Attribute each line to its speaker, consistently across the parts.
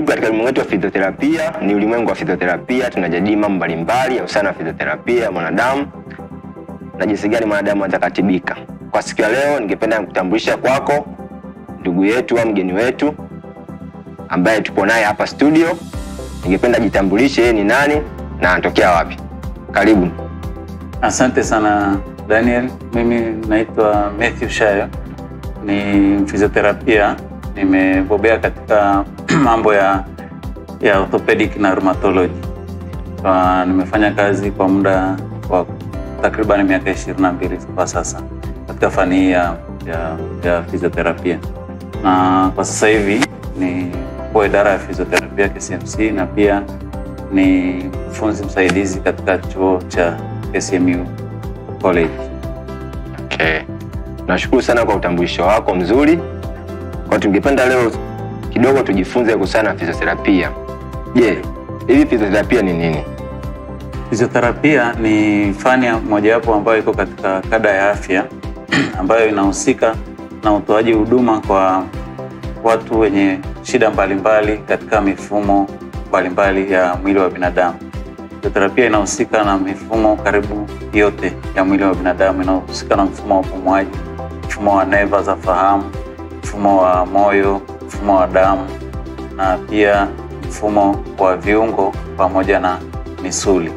Speaker 1: Karibu katika ulimwengu wetu wa fizioterapia. Ni ulimwengu wa fizioterapia, tunajadili mambo mbalimbali ya uhusiano na fizioterapia ya mwanadamu na jinsi gani mwanadamu anaweza katibika. Kwa siku ya leo, ningependa kutambulisha kwako ndugu yetu au mgeni wetu ambaye tupo naye hapa studio. Ningependa jitambulishe yeye ni nani na anatokea wapi. Karibu.
Speaker 2: Asante sana Daniel. Mimi naitwa Matthew Shayo, ni fizioterapia, nimebobea katika mambo ya ya orthopedic na rheumatology. Uh, nimefanya kazi kwa muda wa takriban miaka ishirini na mbili kwa sasa katika fani hii ya, ya, ya fizioterapia, na kwa sasa hivi ni kwa idara ya fizioterapia KCMC na pia ni mfunzi msaidizi katika chuo cha KCMU College.
Speaker 1: Okay. Nashukuru sana kwa utambulisho wako mzuri. Kwa tungependa leo kidogo tujifunze kuhusiana na fizioterapia. Je, hivi fizioterapia ni nini?
Speaker 2: Fizioterapia ni fani ya mojawapo ambayo iko katika kada ya afya ambayo inahusika na utoaji huduma kwa watu wenye shida mbalimbali katika mifumo mbalimbali ya mwili wa binadamu. Fizioterapia inahusika na mifumo karibu yote ya mwili wa binadamu. Inahusika na mfumo wa upumuaji, mfumo wa neva za fahamu, mfumo wa moyo, mfumo wa damu na pia mfumo wa viungo pamoja na misuli.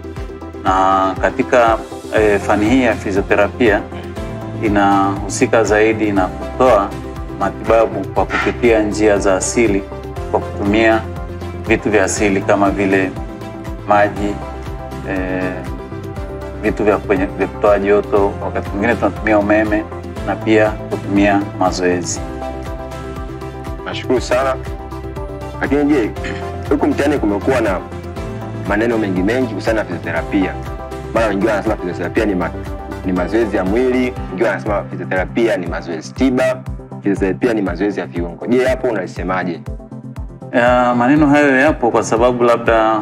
Speaker 2: Na katika e, fani hii ya fizioterapia inahusika zaidi na kutoa matibabu kwa kupitia njia za asili kwa kutumia vitu vya asili kama vile maji e, vitu vya, kwenye, vya kutoa joto. Wakati mwingine tunatumia umeme na pia kutumia mazoezi.
Speaker 1: Nashukuru sana. Lakini je, huku mtaani kumekuwa na maneno mengi mengi kuhusiana na fizioterapia. Mara wengine wanasema fizioterapia ni, ma, ni mazoezi ya mwili, wengine wanasema fizioterapia ni mazoezi tiba, fizioterapia ni mazoezi ya viungo. Je, hapo unalisemaje?
Speaker 2: Ya, maneno hayo yapo kwa sababu labda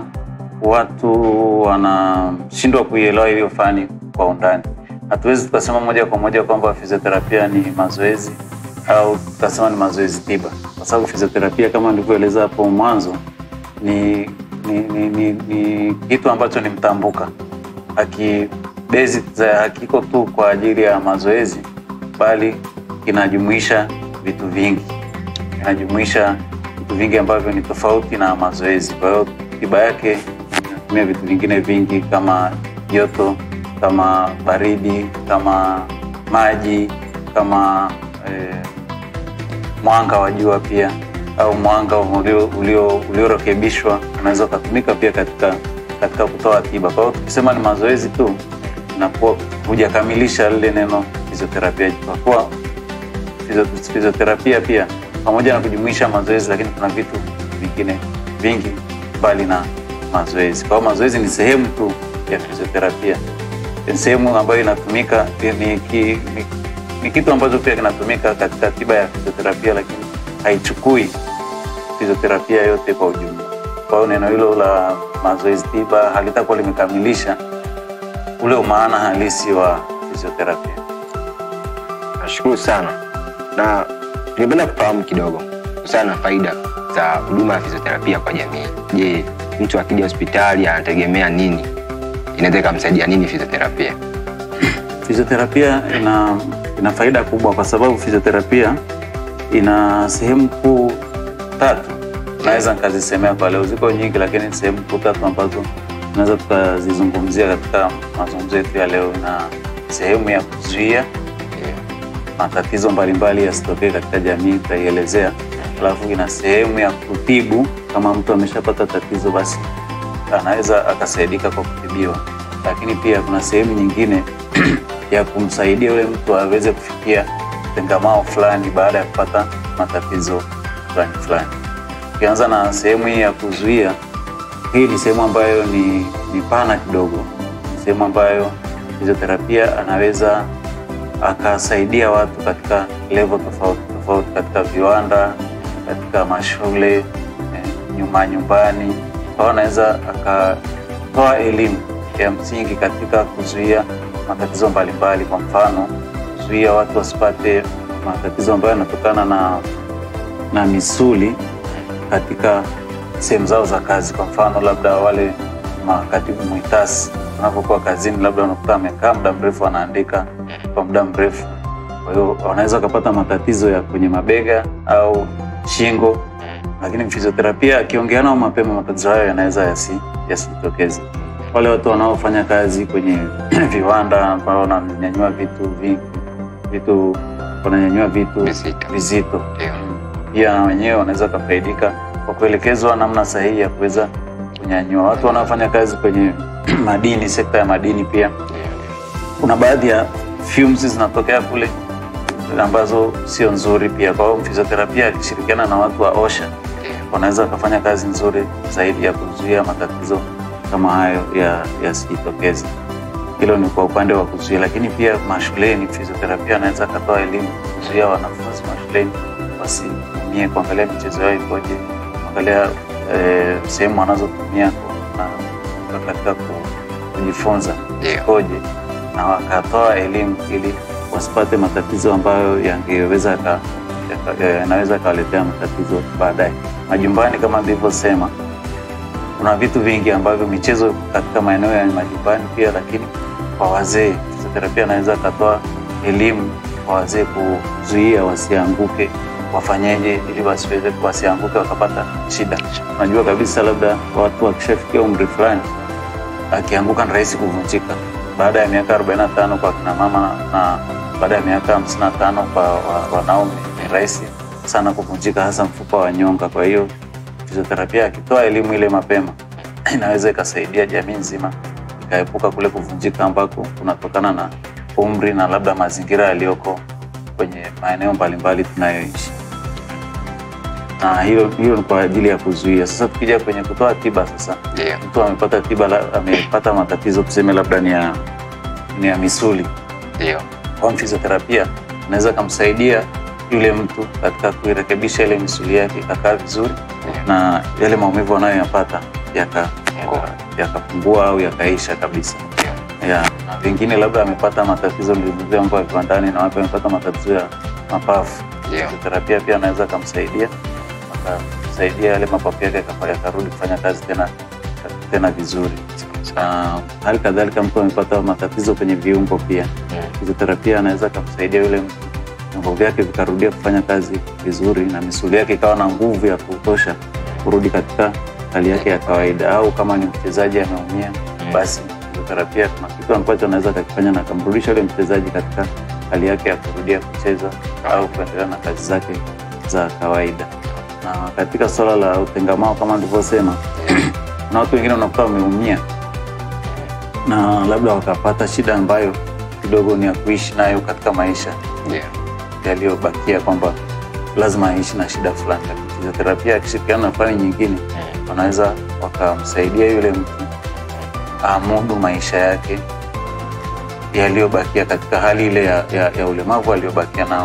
Speaker 2: watu wanashindwa kuielewa hiyo fani kwa undani. Hatuwezi tukasema moja kwa moja kwamba fizioterapia ni mazoezi au tukasema ni mazoezi tiba, kwa sababu fizioterapia kama nilivyoeleza hapo mwanzo ni, ni, ni, ni, ni kitu ambacho ni mtambuka, haki basic za hakiko tu kwa ajili ya mazoezi, bali kinajumuisha vitu vingi, kinajumuisha vitu vingi ambavyo ni tofauti na mazoezi. Kwa hiyo tiba yake inatumia vitu vingine vingi kama joto, kama baridi, kama maji, kama eh, mwanga wa jua pia au mwanga uliorekebishwa ulio, ulio unaweza ukatumika pia katika, katika kutoa tiba. Kwa hiyo tukisema ni mazoezi tu inakuwa hujakamilisha lile neno fizioterapia, kwa kuwa fizioterapia pia pamoja na kujumuisha mazoezi, lakini kuna vitu vingine vingi mbali na mazoezi. Kwa hiyo mazoezi ni sehemu tu ya fizioterapia, ni sehemu ambayo inatumika ni, ki, ni, ni kitu ambacho pia kinatumika katika tiba ya fizioterapia, lakini haichukui fizioterapia yote kwa ujumla. Kwa hiyo neno hilo la mazoezi tiba halitakuwa limekamilisha ule umaana halisi wa fizioterapia.
Speaker 1: Nashukuru sana, na tungependa kufahamu kidogo kuhusiana na faida za huduma ya fizioterapia kwa jamii. Je, mtu akija hospitali anategemea nini? Inaweza ikamsaidia nini fizioterapia?
Speaker 2: Fizioterapia ina, ina faida kubwa kwa sababu fizioterapia ina sehemu kuu tatu, naweza nikazisemea kwa leo. Ziko nyingi, lakini sehemu kuu tatu ambazo tunaweza tukazizungumzia katika mazungumzo yetu ya leo, na sehemu ya kuzuia matatizo mbalimbali yasitokee katika jamii, tutaielezea. Alafu ina sehemu ya kutibu, kama mtu ameshapata tatizo, basi anaweza akasaidika kwa kutibiwa, lakini pia kuna sehemu nyingine ya kumsaidia yule mtu aweze kufikia tengamao fulani baada ya kupata matatizo fulani fulani. Ukianza na sehemu hii ya kuzuia, hii ni sehemu ambayo ni, ni pana kidogo, ni sehemu ambayo fizioterapia anaweza akasaidia watu katika level tofauti tofauti, katika viwanda, katika mashule eh, nyuma nyumbani. Kwa hiyo anaweza akatoa elimu ya msingi katika kuzuia matatizo mbalimbali, kwa mfano kuzuia watu wasipate matatizo ambayo yanatokana na, na misuli katika sehemu zao za kazi. Kwa mfano, labda wale makatibu mwitasi wanapokuwa kazini, labda unakuta amekaa muda mrefu anaandika kwa muda mrefu, kwa hiyo wanaweza wakapata matatizo ya kwenye mabega au shingo, lakini fizioterapia akiongea nao mapema, matatizo hayo yanaweza yasi- yasijitokeze. Wale watu wanaofanya kazi kwenye viwanda ambao wananyanyua vitu vingi, vitu wananyanyua vitu
Speaker 1: Vizito.
Speaker 2: vizito
Speaker 1: Ndio.
Speaker 2: pia na wenyewe wanaweza wakafaidika kwa kuelekezwa namna sahihi ya kuweza kunyanyua. Watu wanaofanya kazi kwenye madini, sekta ya madini, pia kuna baadhi ya fumes zinatokea kule ambazo sio nzuri pia. Kwa hiyo fizioterapia akishirikiana na watu wa OSHA wanaweza wakafanya kazi nzuri zaidi ya kuzuia matatizo kama hayo ya yasijitokeze. Hilo ni kwa upande wa kuzuia, lakini pia mashuleni fizioterapia anaweza akatoa elimu kuzuia wanafunzi mashuleni wasitumie, kuangalia michezo yao ikoje, kuangalia eh, sehemu wanazotumia na- katika ku- kujifunza
Speaker 1: Ndio.
Speaker 2: ikoje, na wakatoa elimu ili wasipate matatizo ambayo yangeweza yaka- yaka- yanaweza yakawaletea matatizo baadaye. Majumbani kama nilivyosema, kuna vitu vingi ambavyo michezo katika maeneo ya majumbani pia, lakini kwa wazee fizioterapia anaweza akatoa elimu kwa wazee kuzuia wasianguke, wafanyeje ili wasiweze wasianguke wakapata shida. Unajua kabisa labda watu wakishafikia umri fulani, akianguka ni rahisi kuvunjika. Baada ya miaka 45 kwa kina mama na baada ya miaka 55 kwa wa- wanaume ni rahisi sana kuvunjika, hasa mfupa wa nyonga. Kwa hiyo fizioterapia akitoa elimu ile mapema inaweza ikasaidia jamii nzima ikaepuka kule kuvunjika ambako kunatokana na umri na labda mazingira yaliyoko kwenye maeneo mbalimbali tunayoishi, na hilo hilo ni kwa ajili ya kuzuia. Sasa tukija kwenye kutoa tiba sasa
Speaker 1: Ndio.
Speaker 2: mtu amepata tiba la- amepata matatizo tuseme labda ni ya, ni ya misuli
Speaker 1: Ndio.
Speaker 2: kwa fizioterapia anaweza kumsaidia yule mtu katika kuirekebisha ile misuli yake ikakaa vizuri na yale maumivu anayoyapata yaka- yaka- yakapungua au yakaisha kabisa ya, na wengine labda amepata matatizo nilizungumzia mambo ya viwandani na wapi amepata matatizo ya mapafu
Speaker 1: Ndio.
Speaker 2: fizioterapia pia anaweza akamsaidia akamsaidia yale mapafu yake yaka- yakarudi kufanya kazi tena tena vizuri na hali kadhalika mtu amepata matatizo kwenye viungo pia fizioterapia anaweza akamsaidia yule mtu viungo vyake vikarudia kufanya kazi vizuri na misuli yake ikawa na nguvu ya kutosha kurudi katika hali yake ya kawaida au kama ni mchezaji ameumia basi fizioterapia kuna kitu ambacho anaweza akakifanya na akamrudisha yule mchezaji katika hali yake ya kurudia kucheza au kuendelea na kazi zake za kawaida na katika suala la utengamao kama nilivyosema na watu wengine unakuta wameumia na labda wakapata shida ambayo kidogo ni ya kuishi nayo katika maisha
Speaker 1: Ndio.
Speaker 2: yaliyobakia kwamba lazima aishi na shida fulani. Lakini Fizioterapia akishirikiana na fani nyingine wanaweza wakamsaidia yule mtu amudu maisha yake yaliyobakia katika hali ile ya, ya, ya ulemavu aliyobakia nao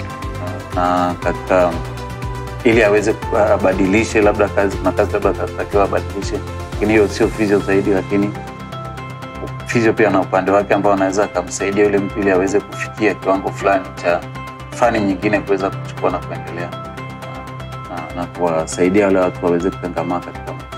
Speaker 2: na katika ili aweze ku- abadilishe labda kazi, kuna kazi labda atatakiwa abadilishe, lakini hiyo sio fizio zaidi, lakini fizio pia na upande wake ambao anaweza akamsaidia yule mtu ili aweze kufikia kiwango fulani cha fani nyingine kuweza kuchukua na kuendelea na, na kuwasaidia wale watu waweze kutengamaa katika maisha.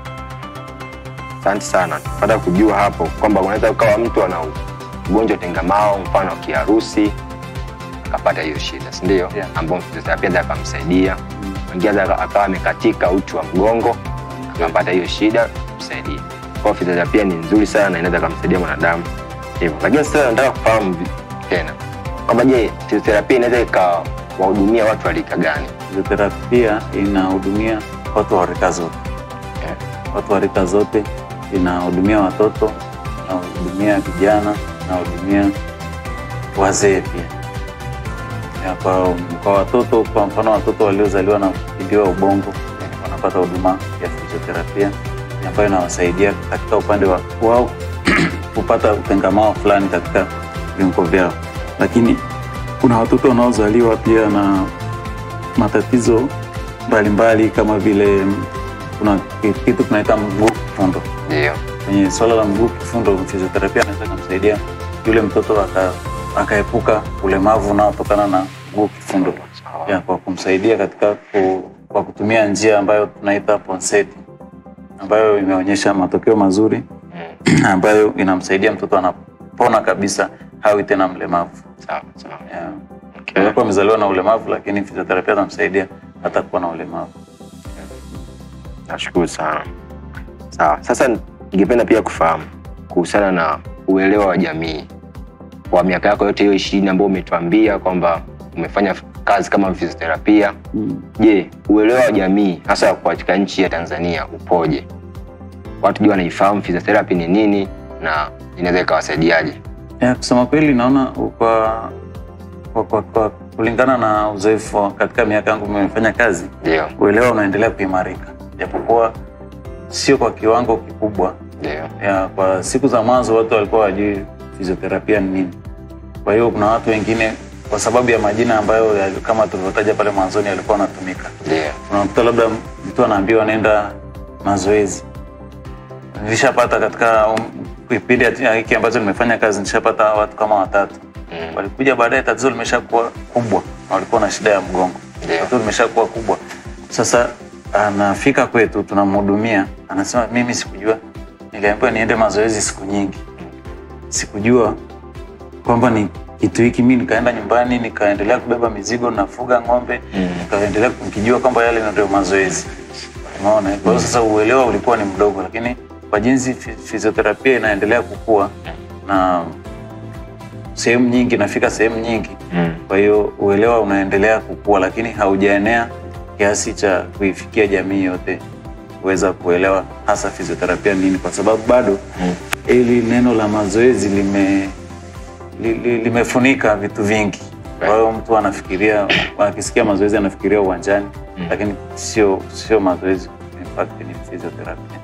Speaker 1: Asante sana. Pata kujua hapo kwamba unaweza ukawa mtu ana ugonjwa tengamao, mfano wa kiharusi, akapata hiyo shida, si ndio?
Speaker 2: Yeah.
Speaker 1: Ambao fizioterapia anaweza akamsaidia. Mwingine anaweza akawa amekatika uti wa mgongo, akapata hiyo shida, msaidia. Kwa hiyo fizioterapia ni nzuri sana na inaweza kumsaidia mwanadamu hivyo. Lakini sasa nataka kufahamu vi- tena kwamba je, fizioterapia inaweza ikawahudumia watu wa rika gani?
Speaker 2: Fizioterapia inahudumia watu wa rika zote, watu wa rika zote, inahudumia watoto, inahudumia vijana, inahudumia wazee pia. Ya, Kwa, kwa watoto, kwa mfano watoto waliozaliwa na kuzidiwa ubongo wanapata huduma ya fizioterapia ambayo inawasaidia katika upande wa wao kupata utengamao fulani katika viungo vyao, lakini kuna watoto wanaozaliwa pia na matatizo mbalimbali kama vile mm, kuna ki- kitu tunaita mguu kifundo.
Speaker 1: Ndio.
Speaker 2: Kwenye swala la mguu kifundo, fizioterapia anaweza kumsaidia yule mtoto aka- akaepuka ulemavu unaotokana na mguu kifundo ya, kwa kumsaidia katika ku, kwa kutumia njia ambayo tunaita ponseti ambayo imeonyesha matokeo mazuri
Speaker 1: Mm.
Speaker 2: ambayo inamsaidia mtoto anapona kabisa, hawi tena mlemavu.
Speaker 1: Sawa sawa.
Speaker 2: Yeah.
Speaker 1: Okay.
Speaker 2: Kwa kuwa amezaliwa na ulemavu, lakini fizioterapia atamsaidia hata kuwa na ulemavu.
Speaker 1: Nashukuru sana. Sawa, sasa ningependa pia kufahamu kuhusiana na uelewa wa jamii kwa miaka yako yote hiyo ishirini ambayo umetuambia kwamba umefanya kazi kama fizioterapia. Je, uelewa wa jamii hasa katika nchi ya Tanzania upoje? Watu je, wanaifahamu physiotherapy ni nini na inaweza ikawasaidiaje?
Speaker 2: Ya, kusema kweli naona kwa, kwa, kwa, kwa kulingana na uzoefu wa- katika miaka yangu nimefanya kazi,
Speaker 1: Ndio,
Speaker 2: uelewa unaendelea kuimarika, japokuwa sio kwa kiwango kikubwa.
Speaker 1: ndio,
Speaker 2: Ya, kwa siku za mwanzo watu walikuwa wajui fizioterapia ni nini. Kwa hiyo kuna watu wengine kwa sababu ya majina ambayo ya, kama tulivyotaja pale mwanzoni yalikuwa yanatumika
Speaker 1: ndio,
Speaker 2: unakuta labda mtu anaambiwa nenda mazoezi. Nilishapata katika um, kipindi ya hiki ambacho nimefanya kazi, nilishapata watu kama watatu
Speaker 1: Mm.
Speaker 2: walikuja baadaye, tatizo limeshakuwa kubwa na walikuwa na shida ya mgongo,
Speaker 1: Ndio.
Speaker 2: tatizo limeshakuwa kubwa. Sasa anafika kwetu, tunamhudumia, anasema mimi sikujua, niliambiwa niende mazoezi siku nyingi, sikujua kwamba ni kitu hiki. Mi nikaenda nyumbani nikaendelea kubeba mizigo, nafuga ng'ombe
Speaker 1: Mm.
Speaker 2: nikaendelea nikijua kwamba yale ndio mazoezi. Umeona? Kwa hiyo sasa uelewa ulikuwa ni mdogo, lakini kwa jinsi fi- fizioterapia inaendelea kukua na sehemu nyingi nafika sehemu nyingi,
Speaker 1: Mm.
Speaker 2: kwa hiyo uelewa unaendelea kukua, lakini haujaenea kiasi cha kuifikia jamii yote kuweza kuelewa hasa fizioterapia nini, kwa sababu bado
Speaker 1: Mm.
Speaker 2: ili neno la mazoezi lime li, li, limefunika vitu vingi. Kwa hiyo mtu anafikiria, akisikia mazoezi anafikiria uwanjani,
Speaker 1: Mm.
Speaker 2: lakini sio sio mazoezi, in fact ni physiotherapy.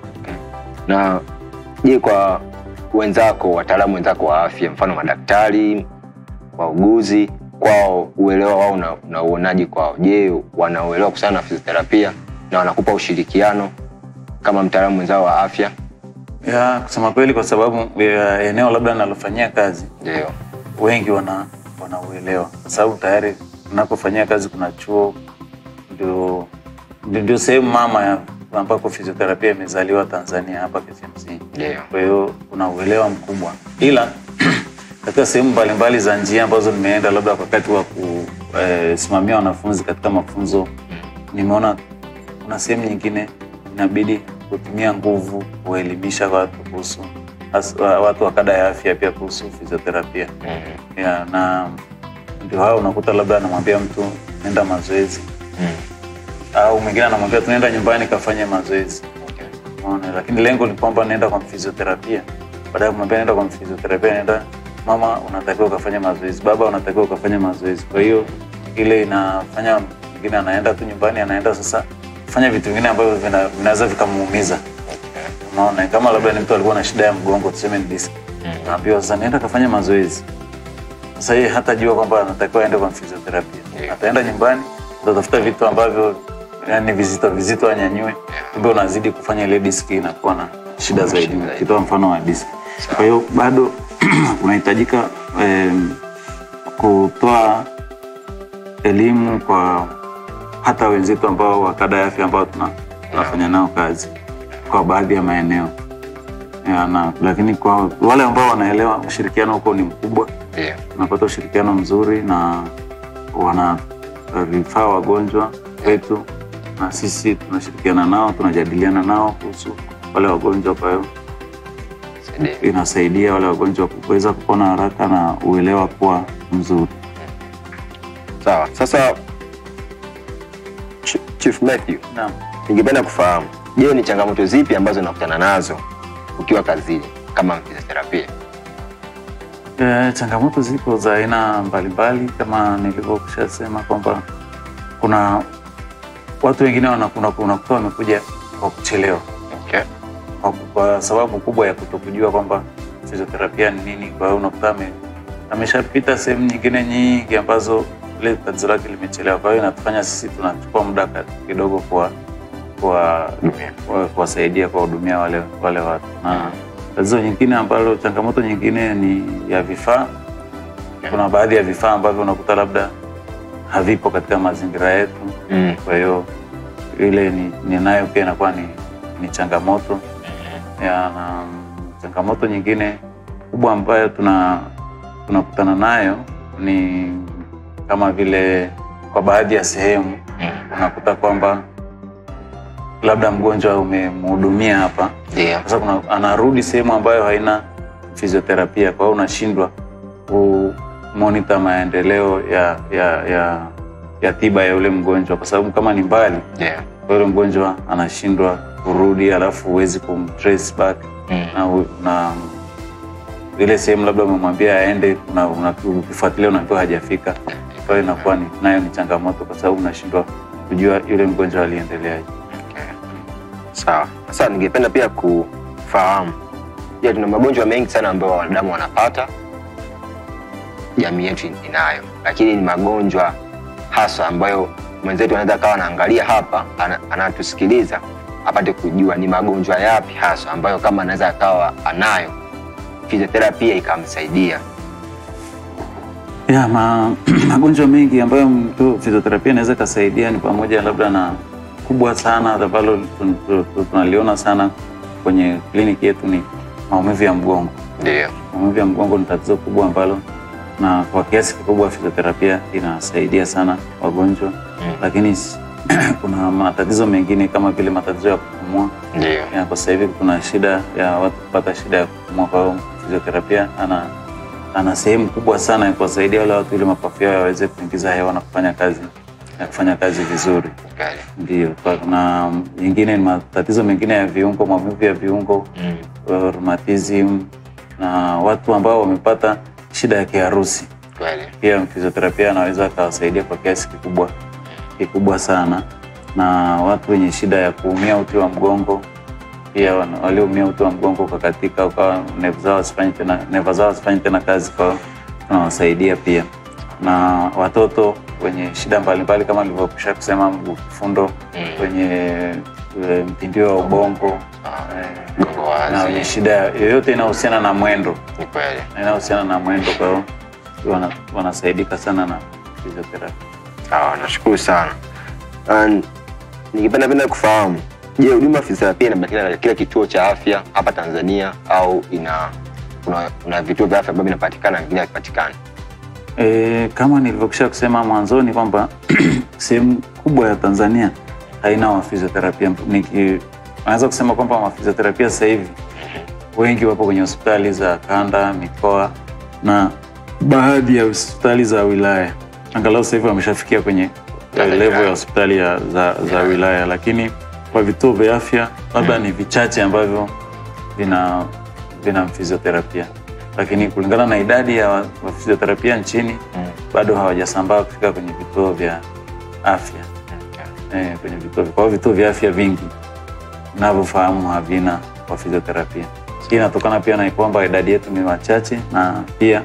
Speaker 1: Na je, kwa wenzako, wataalamu wenzako wa afya, mfano madaktari, wauguzi, kwao uelewa wao una- unauonaje kwao? Je, wanauelewa kuhusiana na fizioterapia na wanakupa ushirikiano kama mtaalamu mwenzao wa afya?
Speaker 2: Ya, kusema kweli, kwa sababu ya eneo labda nalofanyia kazi
Speaker 1: Ndio.
Speaker 2: wengi wana wanauelewa kwa sababu tayari unapofanyia kazi kuna chuo, ndio ndio- ndio sehemu mama ya ambako fizioterapia imezaliwa Tanzania hapa KCMC.
Speaker 1: Ndio.
Speaker 2: Kwa hiyo kuna uelewa mkubwa, ila katika sehemu mbalimbali za njia ambazo nimeenda, labda wakati wa kusimamia wanafunzi katika mafunzo, nimeona kuna sehemu nyingine inabidi kutumia nguvu kuelimisha watu kuhusu has- wa- watu wa kada ya afya pia kuhusu fizioterapia
Speaker 1: Mm.
Speaker 2: ya, na ndio hao unakuta labda anamwambia mtu nenda mazoezi
Speaker 1: Mm.
Speaker 2: au mwingine anamwambia tunaenda nyumbani kafanye mazoezi
Speaker 1: Okay.
Speaker 2: Unaona, lakini lengo ni kwamba naenda kwa fizioterapia. Baada ya kumwambia naenda kwa fizioterapia, naenda mama, unatakiwa ukafanya mazoezi, baba, unatakiwa ukafanya mazoezi. Kwa hiyo ile inafanya mwingine anaenda tu nyumbani, anaenda sasa kufanya vitu vingine ambavyo vina- vinaweza vikamuumiza.
Speaker 1: Okay.
Speaker 2: Unaona, kama labda ni mtu alikuwa na shida ya mgongo, tuseme ni disk,
Speaker 1: Mm.
Speaker 2: naambiwa sasa nenda kafanya mazoezi. Sasa yeye hatajua kwamba anatakiwa aende kwa fizioterapia.
Speaker 1: Ndio.
Speaker 2: Ataenda nyumbani, atatafuta vitu ambavyo yani vizito vizito anyanyue, kumbe unazidi kufanya ile diski inakuwa na shida zaidi.
Speaker 1: shida zaidi.
Speaker 2: Kitoa mfano wa diski. Kwa hiyo bado kunahitajika em, kutoa elimu kwa hata wenzetu ambao wa kada ya afya ambao tuna- tunafanya nao kazi kwa baadhi ya maeneo ya, na, lakini kwa wale ambao wanaelewa ushirikiano huko ni mkubwa,
Speaker 1: Ndio.
Speaker 2: tunapata ushirikiano mzuri na wana vifaa wagonjwa wetu, na sisi tunashirikiana nao, tunajadiliana nao kuhusu wale wagonjwa. Kwa hiyo
Speaker 1: Saidia.
Speaker 2: inasaidia wale wagonjwa kuweza kupona haraka na uelewa kuwa mzuri.
Speaker 1: Sawa. Sasa Ch- Chief Matthew,
Speaker 2: Naam.
Speaker 1: ningependa kufahamu, je, ni changamoto zipi ambazo unakutana nazo ukiwa kazini kama fizioterapia?
Speaker 2: E, changamoto zipo za aina mbalimbali kama nilivyokushasema kwamba kuna watu wengine wana- una- unakuta wamekuja kwa kuchelewa
Speaker 1: Okay.
Speaker 2: kwa, kwa sababu kubwa ya kutokujua kwamba fizioterapia ni nini. Kwa hiyo unakuta ame, ameshapita sehemu nyingine nyingi ambazo ile tatizo lake limechelewa. Kwa hiyo inatufanya sisi tunachukua muda ka- kidogo kwa kwa kwa- kuwasaidia kuwahudumia wale wale watu na tatizo nyingine ambalo changamoto nyingine ni ya vifaa. Kuna baadhi ya vifaa ambavyo unakuta labda havipo katika mazingira yetu
Speaker 1: Mm.
Speaker 2: kwa hiyo ile ni- ninayo pia inakuwa ni, ni changamoto ya, na changamoto nyingine kubwa ambayo tuna tunakutana nayo ni kama vile kwa baadhi ya sehemu unakuta kwamba labda mgonjwa umemhudumia hapa
Speaker 1: Ndio.
Speaker 2: sasa kuna anarudi sehemu ambayo haina fizioterapia, kwa hiyo unashindwa kumonita maendeleo ya, ya, ya, ya tiba ya yule mgonjwa, kwa sababu kama ni mbali,
Speaker 1: Ndio.
Speaker 2: kwa yule mgonjwa anashindwa kurudi, alafu huwezi kumtrace back
Speaker 1: Mm.
Speaker 2: na, u- na ile sehemu labda umemwambia aende, una- una- ukifuatilia unaambiwa hajafika. Kwa hiyo inakuwa ni, nayo ni changamoto, kwa sababu unashindwa kujua yule mgonjwa aliendeleaje.
Speaker 1: Sawa. Sasa ningependa pia kufahamu, je, tuna magonjwa mengi sana ambayo wanadamu wanapata, jamii yetu inayo, lakini ni magonjwa hasa ambayo mwenzetu anaweza kawa anaangalia hapa, ana- anatusikiliza apate kujua ni magonjwa yapi hasa ambayo kama anaweza akawa anayo, fizioterapia ikamsaidia.
Speaker 2: Ya, ma, magonjwa mengi ambayo mtu fizioterapia inaweza ikasaidia ni pamoja labda na kubwa sana ambalo tun- tu- tunaliona sana kwenye kliniki yetu ni maumivu ya mgongo.
Speaker 1: Ndio.
Speaker 2: Maumivu ya mgongo ni tatizo kubwa ambalo na kwa kiasi kikubwa fizioterapia inasaidia sana wagonjwa
Speaker 1: Mm.
Speaker 2: lakini s- kuna matatizo mengine kama vile matatizo ya kupumua.
Speaker 1: Ndio.
Speaker 2: Ya, kwa sasa hivi kuna shida ya watu kupata shida ya kupumua, kwa hiyo fizioterapia ana ana sehemu kubwa sana ya kuwasaidia wale watu ili mapafu yao yaweze kuingiza hewa na kufanya kazi na kufanya kazi vizuri.
Speaker 1: Kweli.
Speaker 2: Ndio, kwa- na nyingine ni matatizo mengine ya viungo, maumivu ya viungo,
Speaker 1: Mm.
Speaker 2: rheumatism na watu ambao wamepata shida ya kiharusi
Speaker 1: Kweli.
Speaker 2: pia fizioterapia anaweza akawasaidia kwa kiasi kikubwa kikubwa sana, na watu wenye shida ya kuumia uti wa mgongo pia wana- walioumia uti wa mgongo ukakatika, ukawa neva zao hazifanye tena, neva zao hazifanye tena kazi, kwa tunawasaidia pia, na watoto wenye shida mbalimbali kama nilivyokwisha kusema, mguu kifundo,
Speaker 1: Mm.
Speaker 2: wenye e, mtindio wa ubongo
Speaker 1: Ah,
Speaker 2: eh,
Speaker 1: Gongo
Speaker 2: na wenye
Speaker 1: wazi.
Speaker 2: shida yoyote inayohusiana na mwendo
Speaker 1: Ni kweli.
Speaker 2: inayohusiana na mwendo, kwa hiyo wana, wanasaidika sana na fizioterapia.
Speaker 1: Sawa, nashukuru sana. And ningependa penda kufahamu, je, huduma ya fizioterapia inapatikana katika kila kituo cha afya hapa Tanzania au ina kuna, kuna vituo vya afya ambavyo vinapatikana na vingine havipatikani?
Speaker 2: E, kama nilivyokwisha kusema mwanzoni kwamba sehemu kubwa ya Tanzania haina wafizioterapia. Niki- Naweza kusema kwamba wafizioterapia sasa hivi wengi wapo kwenye hospitali za kanda, mikoa na baadhi ya hospitali za wilaya. Angalau sasa hivi wameshafikia kwenye eh,
Speaker 1: Wilaya.
Speaker 2: level ya hospitali ya, za, za wilaya, lakini kwa vituo vya afya labda ni vichache ambavyo vina vina fizioterapia, lakini kulingana na idadi ya wa- wa fizioterapia nchini bado hawajasambaa kufika kwenye vituo vya afya eh, kwenye vituo kwa hiyo vituo vya afya vingi navyofahamu havina wa fizioterapia. Hii inatokana pia na kwamba idadi yetu ni wachache na pia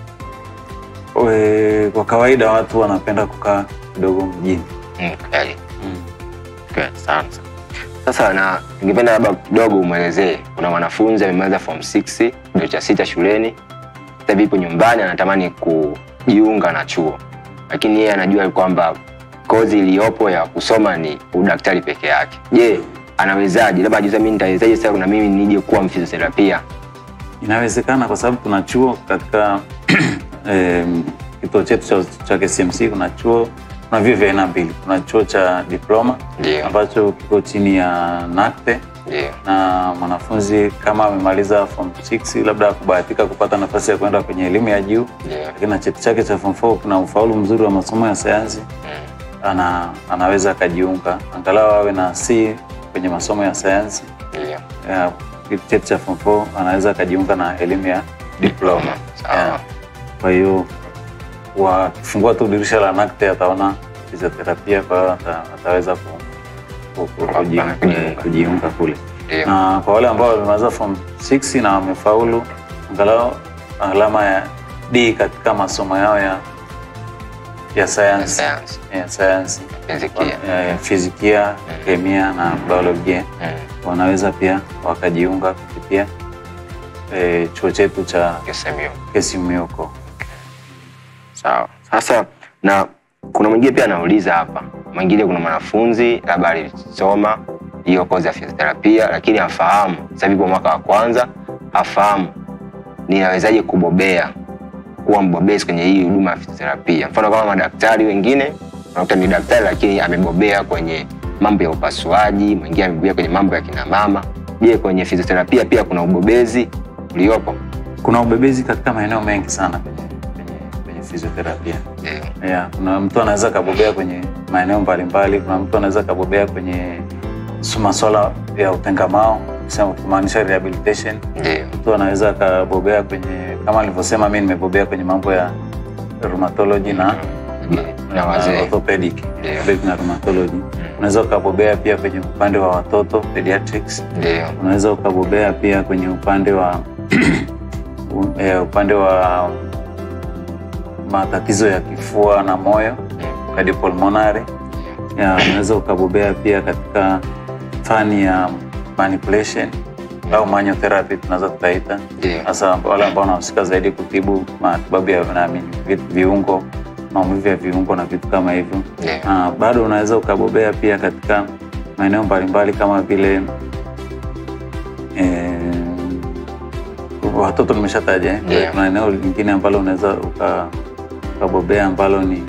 Speaker 2: we, kwa kawaida watu wanapenda kukaa kidogo mjini.
Speaker 1: Mm, Kweli. Kweli sana. Sasa na ningependa labda kidogo umwelezee, kuna mwanafunzi amemaliza form 6 kidato cha sita shuleni, sasa hivi yupo nyumbani anatamani kujiunga na chuo, lakini yeye anajua kwamba kozi iliyopo ya kusoma ni udaktari peke yake. Je, anawezaje? Labda ajiuliza, mimi nitawezaje sasa na mimi nije kuwa mfizioterapia?
Speaker 2: Inawezekana kwa sababu tuna chuo katika em, kituo chetu cha, cha KCMC. Kuna chuo kuna vyuo vya aina mbili, kuna chuo cha diploma
Speaker 1: Ndio,
Speaker 2: ambacho kiko chini ya NACTE
Speaker 1: ndio,
Speaker 2: na mwanafunzi kama amemaliza form 6 labda kubahatika kupata nafasi ya kwenda kwenye elimu ya juu,
Speaker 1: ndio.
Speaker 2: lakini na cheti chake cha form 4 kuna ufaulu mzuri wa masomo ya sayansi,
Speaker 1: Mm,
Speaker 2: ana, anaweza akajiunga angalau awe na C kwenye masomo ya sayansi
Speaker 1: Ndio.
Speaker 2: ya cheti cha form 4 anaweza akajiunga na elimu ya diploma.
Speaker 1: Sawa.
Speaker 2: Yeah. Kwa hiyo wakifungua tu dirisha la NACTE ataona fizioterapia, kwa hiyo ata, ataweza ku, ku, ku, kujiunga,
Speaker 1: Kujiunga.
Speaker 2: kujiunga kule
Speaker 1: Ndio.
Speaker 2: na kwa wale ambao wamemaliza form 6 na wamefaulu angalau alama ya D katika masomo yao ya ya sayansi
Speaker 1: Sayansi,
Speaker 2: ya sayansi
Speaker 1: fizikia.
Speaker 2: ya fizikia, kemia na biolojia
Speaker 1: Mm,
Speaker 2: wanaweza pia wakajiunga kupitia eh, chuo chetu cha
Speaker 1: KSMU.
Speaker 2: KSMUko.
Speaker 1: Sawa. Sasa na kuna mwingine pia anauliza hapa, mwingine kuna mwanafunzi labda alisoma hiyo kozi ya fizioterapia lakini afahamu sasa hivi kwa mwaka wa kwanza afahamu ninawezaje kubobea kuwa mbobezi kwenye hii huduma ya fizioterapia mfano kama madaktari wengine unakuta ni daktari lakini amebobea kwenye mambo ya upasuaji mwingine amebobea kwenye mambo ya kina mama je kwenye fizioterapia pia kuna ubobezi uliopo
Speaker 2: Kuna ubebezi katika maeneo mengi sana kwenye, kwenye, kwenye fizioterapia.
Speaker 1: Ndio.
Speaker 2: Yeah, kuna mtu anaweza kabobea kwenye maeneo mbalimbali. Kuna mtu anaweza kabobea kwenye su- masuala ya utengamao, kusema kumaanisha rehabilitation.
Speaker 1: ndio
Speaker 2: Mtu anaweza akabobea kwenye kama alivyosema, mi nimebobea kwenye mambo ya rheumatology na
Speaker 1: na wazee
Speaker 2: orthopedic,
Speaker 1: Ndio.
Speaker 2: orthopedic na rheumatology. Unaweza ukabobea pia kwenye upande wa watoto pediatrics.
Speaker 1: ndio
Speaker 2: Unaweza ukabobea pia kwenye upande wa u- eh, upande wa matatizo ya kifua na moyo cardiopulmonary. Ya, unaweza ukabobea pia katika fani ya manipulation au manual therapy tunaweza tukaita,
Speaker 1: ndio
Speaker 2: hasa wale ambao wanahusika zaidi kutibu matibabu ya naamini vi- viungo, maumivu ya viungo na vitu kama hivyo.
Speaker 1: ndio
Speaker 2: Ah, bado unaweza ukabobea pia katika maeneo mbalimbali kama vile eh, watoto nimeshataja eh.
Speaker 1: Yeah.
Speaker 2: Kuna eneo lingine ambalo unaweza uka- ukabobea ambalo ni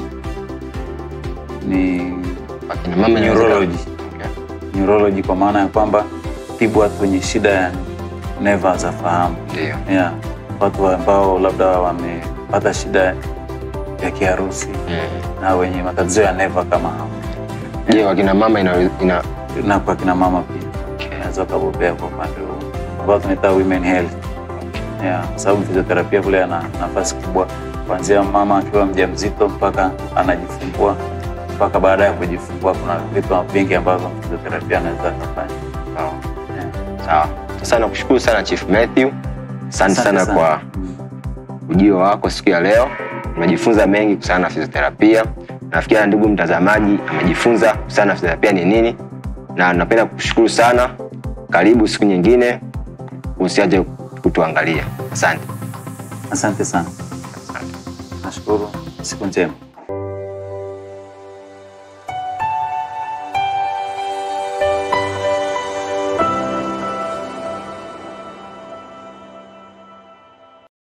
Speaker 2: ni
Speaker 1: Wakina mama inaweza-
Speaker 2: neurology.
Speaker 1: Okay.
Speaker 2: neurology kwa maana ya kwamba tibu watu wenye shida ya neva za fahamu
Speaker 1: ndio
Speaker 2: yeah. Watu ambao labda wamepata shida ya kiharusi
Speaker 1: Mm.
Speaker 2: na wenye matatizo ya neva kama hao
Speaker 1: je wakina mama ina, ina
Speaker 2: na kwa kina mama pia unaweza ukabobea kwa upande huo ambao tunaita women health yeah, kwa sababu fizioterapia kule ana nafasi kubwa kuanzia mama akiwa mjamzito mpaka anajifungua mpaka baada ya kujifungua. Kuna vitu vingi ambavyo fizioterapia anaweza akafanya.
Speaker 1: sawa
Speaker 2: Yeah.
Speaker 1: sawa sasa nakushukuru sana chief matthew asante sana,
Speaker 2: Asante
Speaker 1: kwa
Speaker 2: Mm.
Speaker 1: ujio wako siku ya leo tumejifunza mengi kuhusiana na fizioterapia nafikiri ndugu mtazamaji amejifunza kuhusiana na fizioterapia ni nini na napenda kukushukuru sana karibu siku nyingine usiache kutuangalia asante
Speaker 2: Asante sana, nashukuru. Siku njema.